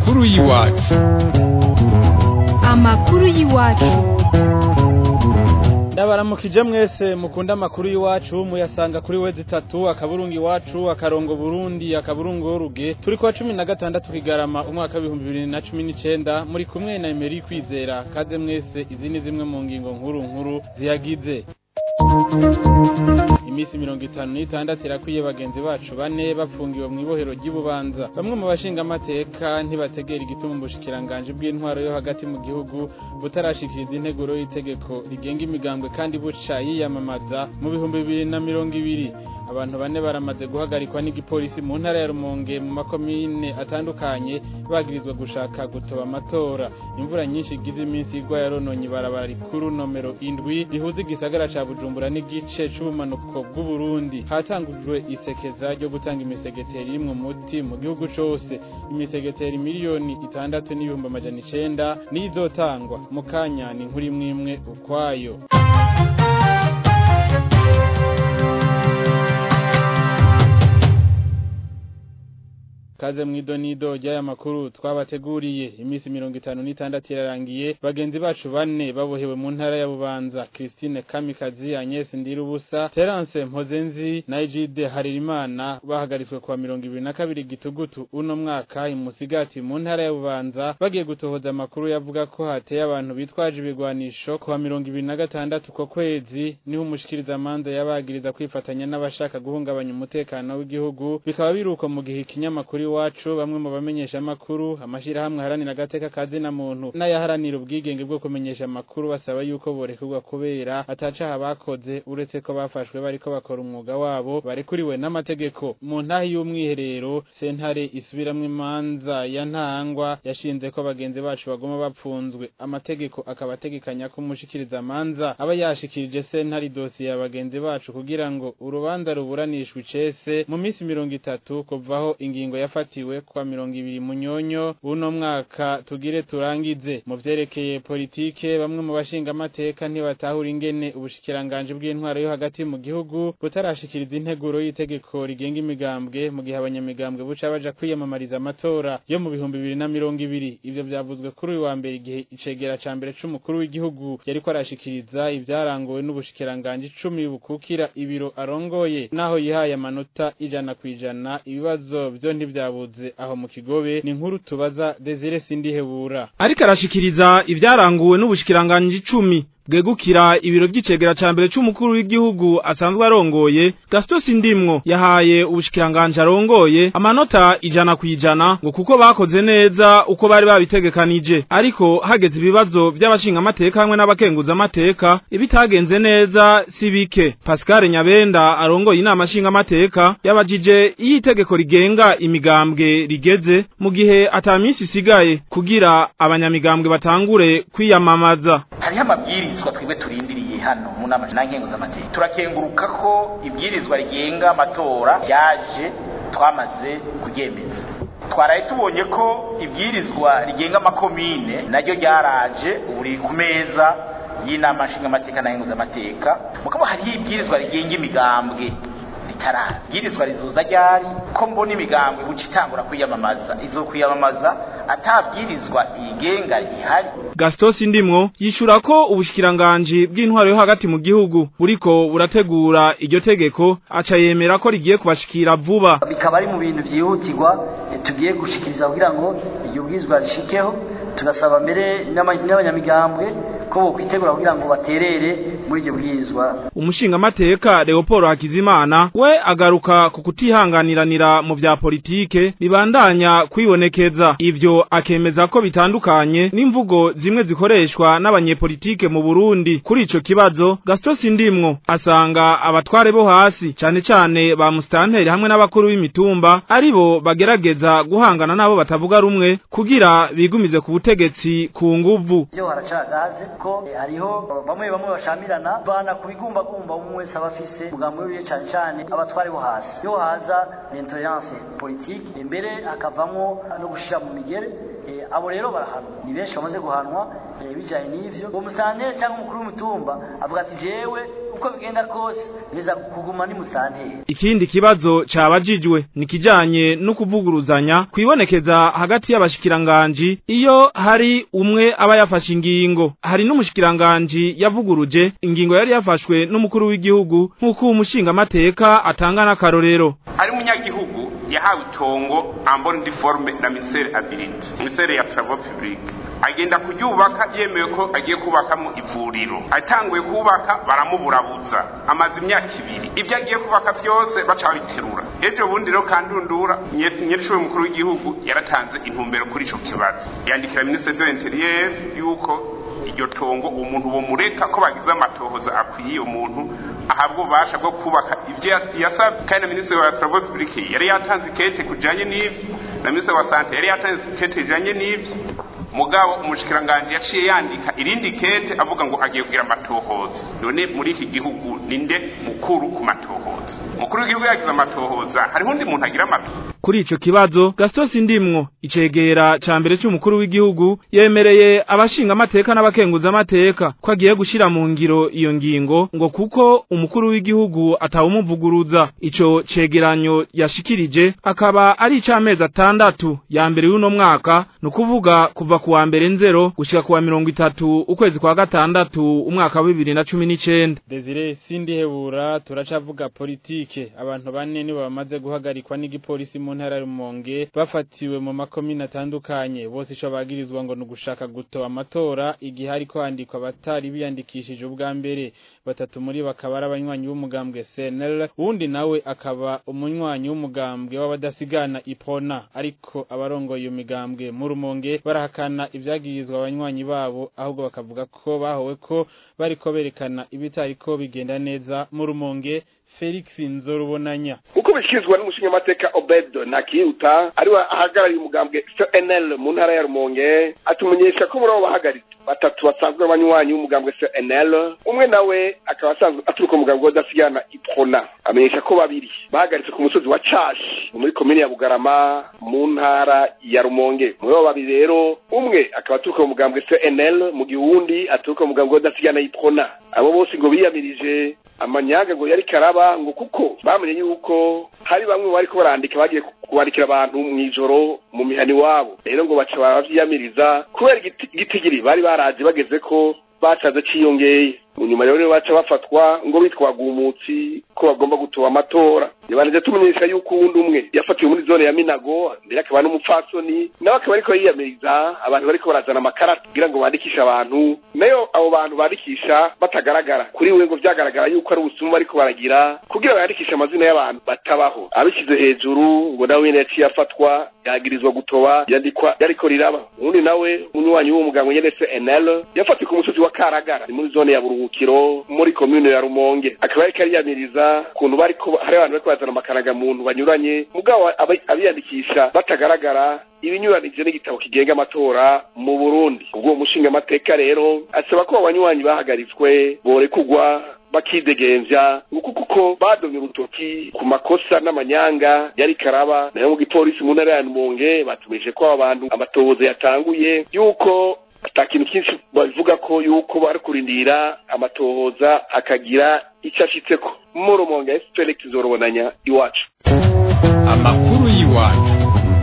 amakuru y'iwacu amakuru y'iwacu ndabaramukije mwese mukunda amakuru y'iwacu muyasanga kuri wezi itatu akaburungu iwacu akarongo burundi akaburungu w'uruge turi kuwa cumi na gatandatu kigarama umwaka w'ibihumbi bibiri na cumi n'icenda muri kumwe na emeri kwizera kaze mwese izi ni zimwe mu ngingo nkuru nkuru ziyagize imisi mirongo itanu n'itandatu irakwiye bagenzi bacu bane bafungiwe mu ibohero ry'ibubanza bamwe mu bashingamateka ntibategera igituma ubushikiranganje bw'intwaro yo hagati mu gihugu butarashikiriza integuro y'itegeko rigenga imigambwe kandi buca yiyamamaza mu bihumbi bibiri na mirongo ibiri abantu bane baramaze guhagarikwa n'igipolisi mu ntara ya Rumonge mu makomine atandukanye bagirizwa gushaka gutoba amatora imvura nyinshi igize iminsi igwa yarononye ibarabara rikuru nomero indwi rihuza igisagara ca Bujumbura n'igice c'ubumanuko bw'u Burundi hatangujwe isekeza ryo gutanga imisegeteri irimwo umuti mu gihugu cose imisegeteri miliyoni itandatu n'ibihumbi amajana icenda niyo izotangwa mu kanya ni inkuru imwe imwe ukwayo kaze mwidonido ry'aya makuru twabateguriye imisi mirongo itanu n'itandatu irarangiye bagenzi bacu bane babohewe mu ntara ya bubanza christine kamikazi agnes ndirubusa terence mpozenzi na egide haririmana bahagaritswe kuwa mirongo ibiri na kabiri gitugutu uno mwaka imusigati mu ntara ya bubanza bagiye gutohoza amakuru yavuga ko hateye abantu bitwaje ibigwanisho kuwa mirongo ibiri na gatandatu ko kwezi niho umushikirizamanza yabagiriza kwifatanya n'abashaka guhungabanya umutekano w'igihugu bikaba biruko mu gihe ikinyamakuru iwacu bamwe mu bamenyesha amakuru amashirahamwe aharanira agateka kazi na muntu n'ayaharanira ubwigenge bwo kumenyesha amakuru basaba yuko borekurwa kubera atacaha bakoze uretse ko bafashwe bariko bakora umwuga wabo barekuriwe n'amategeko mu ntahi y'umwiherero sentare isubiramwo imanza ya ntangwa yashinze ko bagenzi bacu bagoma bapfunzwe amategeko akaba ategekanya ko umushikiriza amanza aba yashikirije sentare idosiye ya bagenzi bacu kugira ngo urubanza ruburanishwe icese mu minsi mirongo itatu kuvaho ingingo yafata yafatiwe kwa mirongo ibiri munyonyo uno mwaka tugire turangize mu vyerekeye politike bamwe mu bashingamateka ntibatahura ingene ubushikiranganje bw'intwaro yo hagati mu gihugu butarashikiriza integuro y'itegeko rigenga imigambwe mu gihe abanyamigambwe buca baja kwiyamamariza amatora yo mu bihumbi bibiri na mirongo ibiri ivyo vyavuzwe kuri uyu wa mbere igihe icegera ca mbere c'umukuru w'igihugu yariko arashikiriza ivyarangowe n'ubushikiranganje icumi bukukira ibiro arongoye naho yihaye amanota ijana kw'ijana ibibazo vyo ntivya byabuze aho mu kigobe ni nkuru tubaza Desire Sindihebura ariko arashikiriza ivyaranguwe n'ubushikiranganje 10 bwegukira ibiro by'icegera ca mbere c'umukuru w'igihugu asanzwe arongoye Gaston Sindimwo yahaye ubushikiranganje arongoye amanota ijana kwijana ngo kuko bakoze neza uko bari babitegekanije ariko hageze ibibazo by'abashinga amateka hamwe n'abakenguza amateka ibitagenze neza sibike Pascal Nyabenda arongoye inama shinga amateka yabajije iyi tegeko rigenga imigambwe rigeze mu gihe ataminsi isigaye kugira abanyamigambwe batangure kwiyamamaza hariho amabwirizwa twebwe turindiriye hano mu nama n'amateka turakenguruka ko ibwirizwa rigenga amatora ryaje twamaze kuryemeza twaraye tubonye ko ibwirizwa rigenga amakomine naryo ryaraje ubu riri ku meza y'inama nshingamateka n'amateka mukaba hariho ibwirizwa rigenga imigambwe ritaraza ibwirizwa rizuza ryari ko mbona imigambwe buca itangura kwiyamamaza izo kwiyamamaza atabwirizwa igenga ihari Gaston Sindimwo yishura ko ubushikiranganje bw'intwaro yo hagati mu gihugu buriko burategura iryo tegeko aca yemera ko rigiye kubashikira vuba bikaba ari mu bintu vyihutirwa tugiye gushikiriza kugira ngo iryo bwirizwa rishikeho tugasaba mbere n'abanyamigambwe ko bokwitegura kugira ngo baterere muri iryo bwirizwa umushinga amateka Leopold Hakizimana we agaruka ku kutihanganiranira mu vya politike bibandanya kwibonekeza ivyo akemeza ko bitandukanye n'imvugo zimwe zikoreshwa n'abanyepolitike mu Burundi kuri ico kibazo Gaston Sindimwo asanga abatware bo hasi cane cane ba mustanteri hamwe n'abakuru b'imitumba aribo bagerageza guhangana nabo batavuga rumwe kugira bigumize ku butegetsi ku nguvu byo haracagaze ko hariho bamwe bamwe bashamirana bana kubigumbagumba umwe wese abafise umugambi wiwe cane cane abatware bo hasi yo haza l'intolerance politique imbere hakavamwo no gushira mu migere abo rero barahanwa ni benshi bamaze guhanwa eh, bijanye n'ivyo uwo musanteri cyangwa umukuru w'umutumba avuga ati jewe uko bigenda kose neza kuguma ni musanteri Ikindi kibazo cabajijwe ni kijanye no kuvuguruzanya kwibonekeza hagati y'abashikiranganji iyo hari umwe aba yafashe ingingo hari n'umushikiranganji yavuguruje ingingo yari yafashwe n'umukuru w'igihugu nk'uko umushinga amateka atanga n'akarorero hari umunyagihugu yahawe itongo ambon diforme na ministere ability ministere ya travaux publics agenda kuryubaka yemewe ko agiye kubakamo ivuriro atanguye kubaka baramuburabuza amaze imyaka ibiri ibyo agiye kubaka byose baca babiterura ejo bundi rero kandundura nyirishuri mukuru w'igihugu yaratanze intumbero kuri ico kibazo yandikira ministre de l'interieur yuko iryo tongo umuntu bomureka ko bagize amatohoza akwiye umuntu ahabwa ububasha bwo kubaka ivyo yas- yasabwe kandi na minisitiri wa travaux publics yari yatanze ikete kujanye n'ivyo na minisitiri wa sante yari yatanze ikete ijanye n'ivyo mugabo umushikiranganje yaciye yandika irindi kete avuga ngo agiye kugira amatohoza none muri iki gihugu ninde mukuru ku matohoza mukuru w'igihugu yagize amatohoza hariho undi muntu agira amatohoza Kuri ico kibazo Gaston Sindimwo icegera ca mbere c'umukuru w'igihugu yemereye abashinga amateka n'abakenguza amateka ko agiye gushira mu ngiro iyo ngingo ngo kuko umukuru w'igihugu atawumuvuguruza ico cegeranyo yashikirije akaba ari ic'amezi atandatu ya mbere y'uno mwaka ni ukuvuga kuva ku wa mbere nzero gushika ku wa mirongo itatu ukwezi kwa gatandatu umwaka wa bibiri na cumi n'icenda Desire Sindihebura turacavuga politike abantu bane nibo bamaze guhagarikwa n'igipolisi mu ntara ya Rumonge bafatiwe mu makomine atandukanye bose ico bagirizwa ngo nugushaka gutoba amatora igihe hariko handikwa abatari biyandikishije ubwa mbere batatu muri bakaba ari abanywanyi b'umugambwe CNL uwundi nawe akaba umunywanyi w'umugambwe w'abadasigana Ipona ariko abarongoye iyo migambwe mu Rumonge barahakana ivyagirizwa abanywanyi babo ahubwo bakavuga ko bahowe ko bariko berekana ibitariko bigenda neza mu Rumonge Felix Nzorubonanya uko bishikirizwa n'umushingamateka obed ntakiruta ariwe ahagarariye umugambwe cnl mu ntara ya rumonge atumenyesha ko muri abo bahagaritse batatu basanzwe abanywanyi w'umugambwe cnl umwe nawe akaba asanzwe aturuka umugambwe w'adasigana iprona amenyesha ko babiri bahagaritse ku musozi wa cashi muri komine ya bugarama mu ntara ya rumonge muri abo babiri rero umwe akaba aturuka mu mugambwe cnl mu gihe uwundi aturuka mu mugambwe w'adasigana iprona abo bose ngo biyamirije amanyaga ngo yari karaba ngo kuko bamenye yuko hari bamwe bariko barandika bagiye kubandikira abantu mw'ijoro mu mihani wabo rero ngo baca bavyiyamiriza kubera igiti- igitigiri bari baraje bageze ko bacaze ciyongeye mu nyuma rero baca bafatwa ngo bitwaga umutsi ko bagomba gutoba amatora yabanije tumenyesha yuko uwundi umwe yafatiwe muri zone ya minago mbere akaba n'umupfasoni nawe akaba ariko yiyamiriza abantu bariko barazana amakarata kugira ngo bandikishe abantu nayo abo bantu bandikisha batagaragara kuri we ngo vyagaragara yuko ari ubusuma bariko baragira kugira bandikishe amazina y'abantu batabaho abishyize hejuru ngo nawe nyene yaciye afatwa yagirizwa gutoba yandikwa yariko riraba uwundi nawe umunywanyi w'uwo muganga nyene CNL yafatiwe ku musozi wa Karagara ni muri zone ya Buruhukiro muri commune ya Rumonge akaba yariko ariyamiriza ukuntu bariko hari abantu bariko bazana amakaraga muntu banyuranye mugabo aba- abiyandikisha batagaragara ibinyuranije n'igitabo kigenga amatora mu Burundi ubwo uwo mushinga amateka rero asaba ko abanywanyi bahagaritswe borekugwa bakidegemvya nguko kuko badomye urutoki ku makosa n'amanyanga yari karaba nayo mu gipolisi mu ntara ya Rumonge batumije ko aba bantu amatohoza yatanguye yuko ata kintu cyinshi babivuga ko yuko bari kurindira amatohoza akagira icyo ashitseko mu Rumonge Felix Zorobonanya iwacu amakuru y'iwacu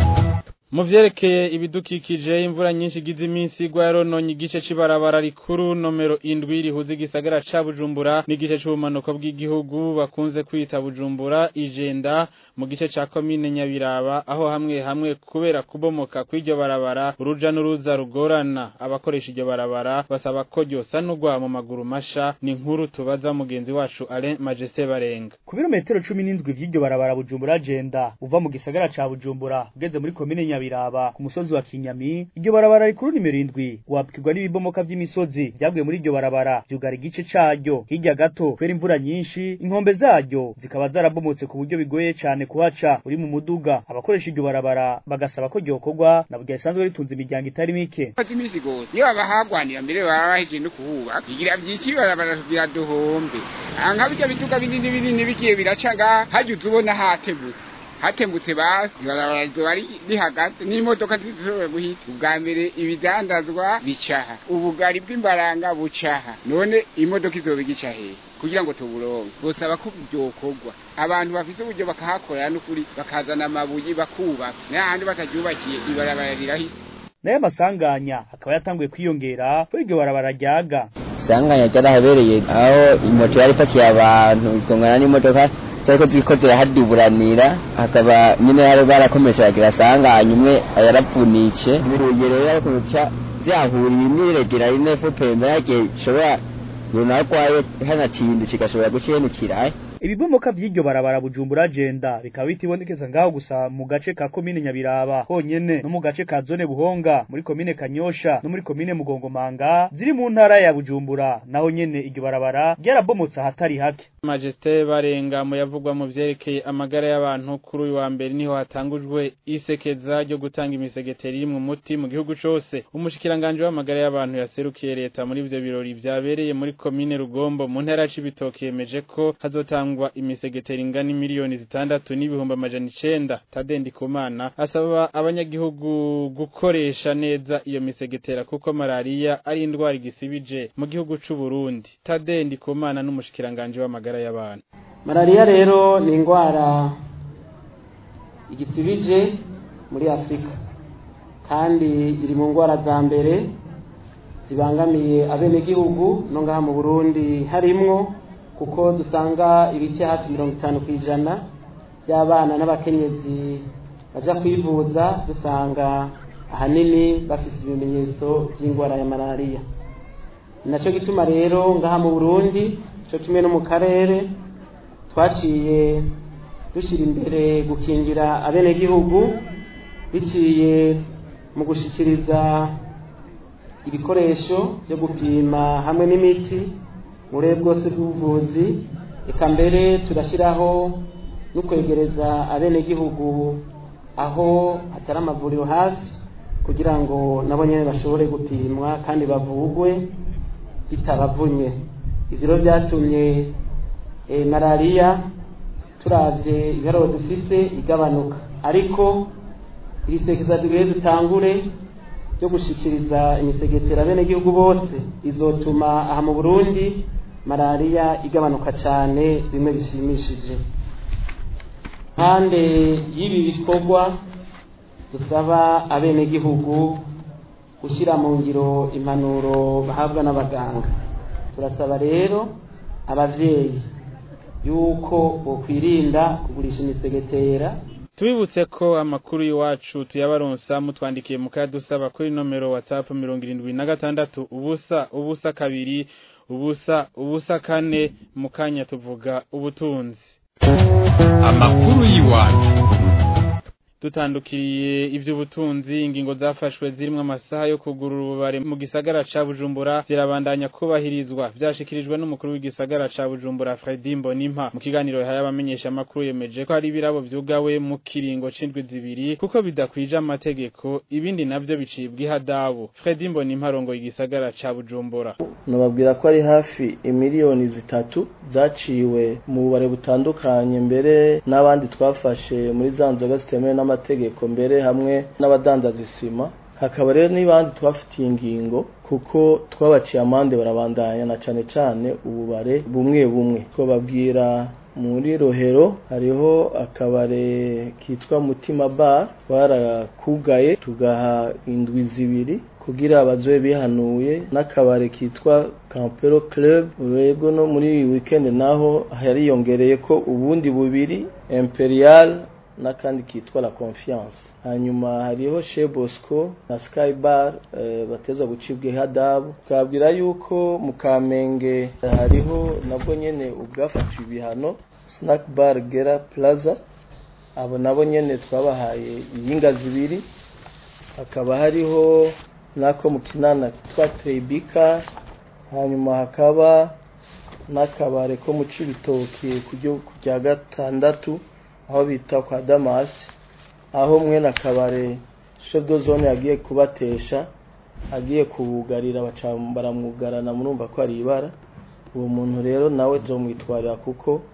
Mu vyerekeye ibidukikije imvura nyinshi igize iminsi igwa yarononye igice c'ibarabara rikuru nomero indwi rihuza igisagara ca Bujumbura n'igice c'ubumanuko bw'igihugu bakunze kwita Bujumbura ijenda mu gice ca komine Nyabiraba aho hamwe hamwe kubera kubomoka kw'iryo barabara uruja n'uruza rugorana abakoresha iryo barabara basaba ko ryosanurwa mu maguru masha ni inkuru tubaza mugenzi wacu Alain Majesté Barenga ku birometero cumi n'indwi vy'iryo barabara Bujumbura agenda uva mu gisagara ca Bujumbura ugeze muri komine Nyabiraba ku musozi wa Kinyami iryo barabara rikuru nimero indwi wapikirwa n'ibibomoka vy'imisozi vyavuye muri iryo barabara vyugara igice caryo hirya gato kubera imvura nyinshi inkombe zaryo zikaba zarabomotse ku buryo bigoye cane kuhaca uri mu muduga abakoresha iryo barabara bagasaba ko ryokorwa na burya risanzwe ritunze imiryango itari mike fata imisi gose iyo abahagwanira mbere baba bahejeje no kuhubaka bigira vyinshi barabara kugira duhombe aha nka birya biduga binini binini bigiye biraca ngaha hajya uza ubona hategutse hatembutse basi ibarabara rizoba rihagaze n'imodoka zishobora guhita ubwa mbere ibidandazwa bicaha ubugari bw'imbaranga bucaha none imodoka izoba igica hehe kugira ngo tuburonke bosaba ko byokorwa abantu bafise uburyo bakahakorera n'ukuri bakazana amabuye bakubaka n'ahandi bataryubakiye ibarabara rirahise nayo masanganya akaba yatanguye kwiyongera kuri iryo barabara ryaga isanganya ryarahabereye aho imoto yari ipakiye abantu igongana n'imodoka zariko ziriko zirahaduburanira hakaba nyine hari barakomeje bagira sanganya umwe yarapfunitse ibiruye rero ariko bica vyahuriye imiregera ine fupembe yagiye ishobora runarwaye hanacindu kigashobora gucenukira ibibomoka vy'iryo barabara bujumbura agenda bikaba bitibonekeza ngaho gusa mu gace ka komine nyabiraba honyene no mu gace ka zone buhonga muri komine kanyosha no muri komine mugongomanga ziri mu ntara ya bujumbura naho nyene iryo barabara ryarabomotse ahatari hake Majeste barenga mu yavugwa mu vyerekeye amagara y'abantu kuri uyu wa mbere niho hatangujwe isekeza ryo gutanga imisegeteri iri mu muti mu gihugu cose umushikiranganje w'amagara y'abantu yaserukiye leta muri ivyo birori vyabereye muri komine rugombo mu ntara y'ibitoke yemeje ko hazotangwa imisegeteri ingana miliyoni zitandatu n'ibihumbi amajana icenda tadendi kumana asaba abanyagihugu gukoresha neza iyo misegetera kuko malariya ari indwara igisibije mu gihugu c'u Burundi tadendi kumana n'umushikiranganje w'amagara amagara y'abantu malariya rero ni indwara igisibije muri afurika kandi iri mu ndwara za mbere zibangamiye abenegihugu no ngaha mu burundi harimwo kuko dusanga ibice hafi mirongo itanu ku ijana by'abana n'abakenyezi baja kwivuza dusanga ahanini bafise ibimenyetso by'indwara ya malariya ni nacyo gituma rero ngaha mu burundi cyo kimwe no mu karere twaciye dushyira imbere gukingira abenegihugu biciye mu gushyikiriza ibikoresho byo gupima hamwe n'imiti mu burere bwose bw'ubuvuzi reka mbere turashyiraho no kwegereza abenegihugu aho hatari amavuriro hafi kugira ngo nabo nyine bashobore gupimwa kandi bavugwe bitabavunye ibyo rero byatumye malariya turabye ibiharuro dufise igabanuka ariko iri sekeza tugiye dutangure ryo gushyikiriza imisegetera bene gihugu bose izotuma aha mu burundi malariya igabanuka cyane bimwe bishimishije impande y'ibi bikorwa dusaba abenegihugu gushyira mu ngiro impanuro bahabwa n'abaganga turasaba rero abavyeyi yuko bokwirinda kugurisha imisegetera tubibutse ko amakuru y'iwacu tuyabaronsa mutwandikiye mukadusaba kuri nomero whatsapp mirongo irindwi na gatandatu ubusa ubusa kabiri ubusa ubusa kane mu kanya tuvuga ubutunzi amakuru y'iwacu dutandukiriye ivy'ubutunzi ingingo zafashwe zirimwo amasaha yo kugurura ububare mu gisagara ca Bujumbura zirabandanya kubahirizwa vyashikirijwe n'umukuru w'igisagara ca Bujumbura Fredy Mbonimpa mu kiganiro yahaye abamenyesha makuru yemeje ko hari ibirabo vyugawe mu kiringo c'indwi zibiri kuko bidakwije amategeko ibindi navyo bicibwa ihadabu Fredy Mbonimpa arongoye igisagara ca Bujumbura nababwira ko ari hafi imiliyoni zitatu zaciwe mu bubare butandukanye mbere n'abandi twafashe muri za nzoga zitemewe n'amategeko mbere hamwe n'abadandaza isima hakaba rero n'ibandi twafitiye ingingo kuko twabaciye amande barabandanya na cane cane ububare bumwe bumwe twababwira muri rohero hariho akabare kitwa mutima bar barakugaye tugaha indwi zibiri kugira abazoe bihanuye n'akabare kitwa Campero Club rego no muri weekend naho hariyongereye ko ubundi bubiri Imperial n'akandi kitwa la confiance hanyuma hariho chez Bosco na Sky Bar e, bateza gucibwa hadabu twabwira yuko mu Kamenge hariho nabwo nyene ubwafatiwe ibihano Snack Bar Gera Plaza abo nabo nyene twabahaye iyinga zibiri hakaba hariho nako mu kinana kitwa Trebika hanyuma hakaba n'akabare ko mu Cibitoke ku rya gatandatu aho bita kwa Damas aho mwe na kabare chef de zone yagiye kubatesha agiye kubugarira baramwugarana murumva ko ari ibara uwo muntu rero nawe zomwitwarira kuko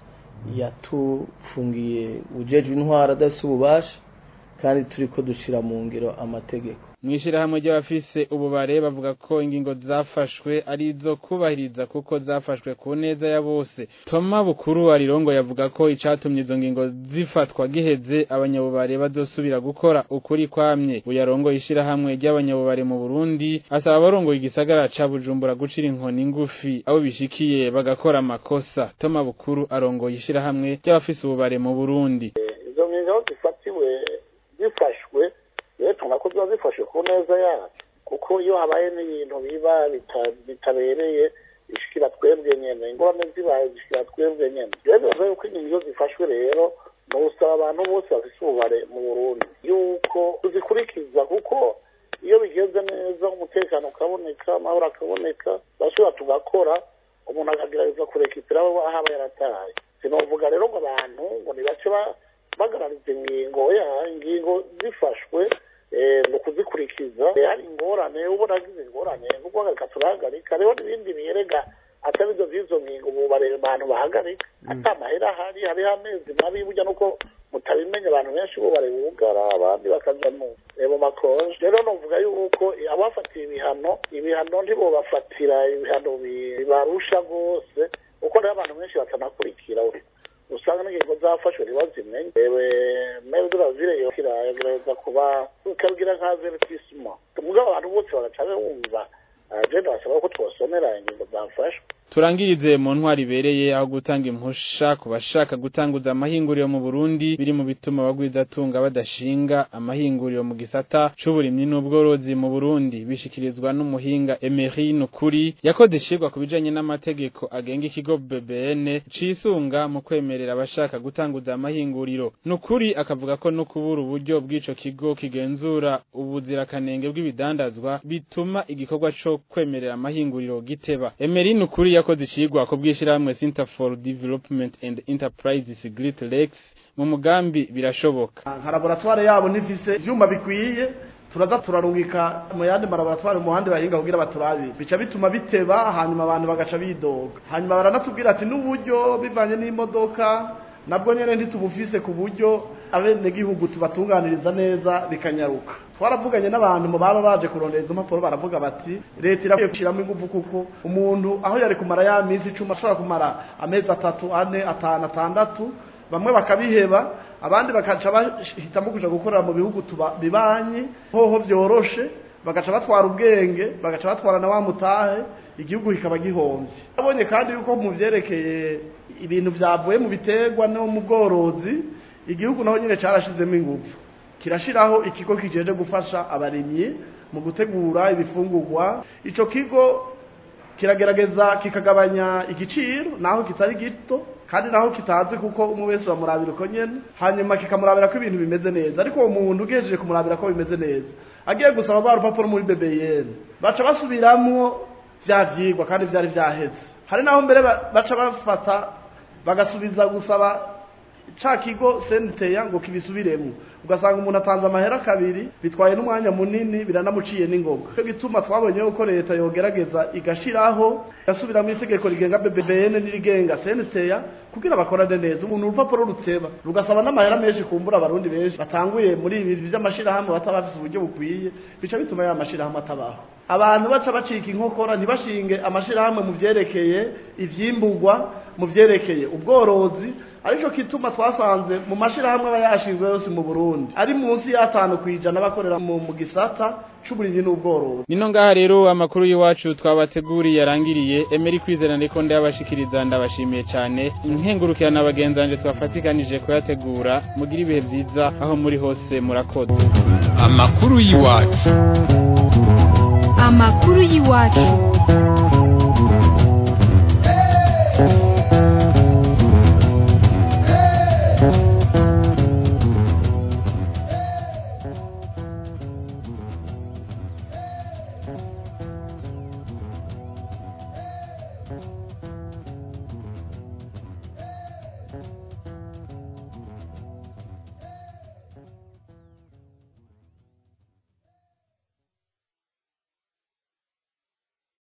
yatufungiye ujejwe intwara adafise ububasha kandi turiko dushira mu ngiro amategeko mwishirahamwe ry'abafise ububare bavuga ko ingingo zafashwe ari izo kubahiriza kuko zafashwe ku neza ya bose Toma Bukuru Arirongo yavuga ko icatumye izo ngingo zifatwa giheze abanyabubare bazosubira gukora ukuri kwamye uyarongo ishirahamwe ry'abanyabubare mu Burundi asaba abarongoye igisagara ca Bujumbura gucira inkoni ngufi abo bishikiye bagakora amakosa Toma Bukuru arongoye ishirahamwe ry'abafise ububare mu Burundi izo ngingo zifatiwe zifashwe rero tubona ko ziba zifashe ku neza yacu kuko iyo habaye n'ibintu biba bitabereye bishikira twebwe nyene ingorane zibaye zishikira twebwe nyene rero bibaza yuko ingingo zifashwe rero ni ugusaba abantu bose bafise ububare mu burundi yuko tuzikurikiza kuko iyo bigenze neza umutekano ukaboneka amahoro akaboneka bashobora tugakora umuntu akagerageza kurekipira aho aba yarataye sinovuga rero ngo abantu ngo nibace bagarariza ingingo ya ingingo zifashwe ni ukuzikurikiza hari ingorane ubona agize ingorane ni ukuhagarika turahagarika rero n'ibindi birega atari ibyo by'izo ngingo ubu abantu bahagarika ata amahera ahari hariho amezi mabi burya nuko mutabimenya abantu benshi bo bugara abandi bakaja mu makonje rero novuga yuko abafatiye ibihano ibihano ntibobafatira ibihano bibarusha rwose kuko rero abantu benshi batanakurikira usanga n'ingingo zafashwe ntibazimenye ewe mero de la ville yo kiragerageza kuba ukabigira nka avertissement mugabo abantu bose bagaca bumva je ndasaba ko twosomera ingingo zafashwe turangirize mu ntwari ibereye aho gutanga impusha ku bashaka gutanguza amahinguriro mu Burundi biri mu bituma abagwizatunga badashinga amahinguriro mu gisata c'uburimyi n'ubworozi mu Burundi bishikirizwa n'umuhinga Emery Nukuri yakoze ishirwa ku bijanye n'amategeko agenga ikigo BBN cisunga mu kwemerera abashaka gutanguza amahinguriro Nukuri akavuga ko no kubura uburyo bw'ico kigo kigenzura ubuzirakanenge bw'ibidandazwa bituma igikorwa co kwemerera amahinguriro giteba Emery Nukuri yakoze icigwa ko bwishirahamwe Center for Development and Enterprises Great Lakes mu mugambi birashoboka nka laboratoire yabo nifise ivyuma bikwiye turaza turarungika mu yandi malaboratwari mu handi bahinga kugira baturabi bica bituma biteba hanyuma abantu bagaca bidoga hanyuma baranatubwira ati n'uburyo bivanye n'imodoka nabwo nyene ntitubufise ku buryo abenegihugu tubatunganiriza neza bikanyaruka twaravuganye n'abantu mu baba baje kurondera izo mpapuro baravuga bati leta irakwiye gushyiramo ingufu kuko umuntu aho yari kumara ya minsi icumi ashobora kumara amezi atatu ane atanu atandatu bamwe bakabiheba abandi bakaca bahitamo kuja gukorera mu bihugu bibanyi hoho vyoroshe bagaca batwara ubwenge bagaca batwara na wa mutahe igihugu kikaba gihomvye abonye kandi yuko mu vyerekeye ibintu vyavuye mu biterwa no mu bworozi igihugu naho nyine carashizemo ingufu kirashiraho ikigo kijeje gufasha abarimyi mu gutegura ibifungurwa ico kigo kiragerageza kikagabanya igiciro naho kitari gito kandi naho kitazi kuko umwe wese bamurabira uko nyene hanyuma kikamurabira ko ibintu bimeze neza ariko uwo muntu ugejeje kumurabira ko bimeze neza agiye gusaba ba rupapuro muri BBN baca basubiramwo vya vyigwa kandi vyari vyaheze hari naho mbere baca bafata bagasubiza gusaba ca kigo senteya ngo kibisubiremo ugasanga umuntu atanze amahera kabiri bitwaye n'umwanya munini biranamuciye n'ingoga cyo gituma twabonye yuko leta yogerageza igashiraho gasubiramo itegeko rigenga BBN n'irigenga senteya kugira bakorane neza umuntu urupapuro ruteba rugasaba n'amahera menshi kumbura abarundi benshi batanguye muri ibi by'amashirahamwe bataba bafise uburyo bukwiye bica bituma ya mashirahamwe atabaho abantu baca bacika inkokora ntibashinge amashirahamwe mu vyerekeye ivyimburwa mu vyerekeye ubworozi arico kituma twasanze mu mashirahamwe aba yashinzwe yose mu Burundi ari munsi y'atanu kwijana bakorera mu, mu gisata c'uburimyi n'ubworozi nino ngaha rero amakuru y'iwacu twabateguriye yarangiriye Emery kwizera ndiko ndabashikiriza ndabashimiye cyane inkengurukirana abagenzanje twafatikanije kuyategura mugira ibihe vyiza aho muri hose murakoze amakuru y'iwacu amakuru y'iwacu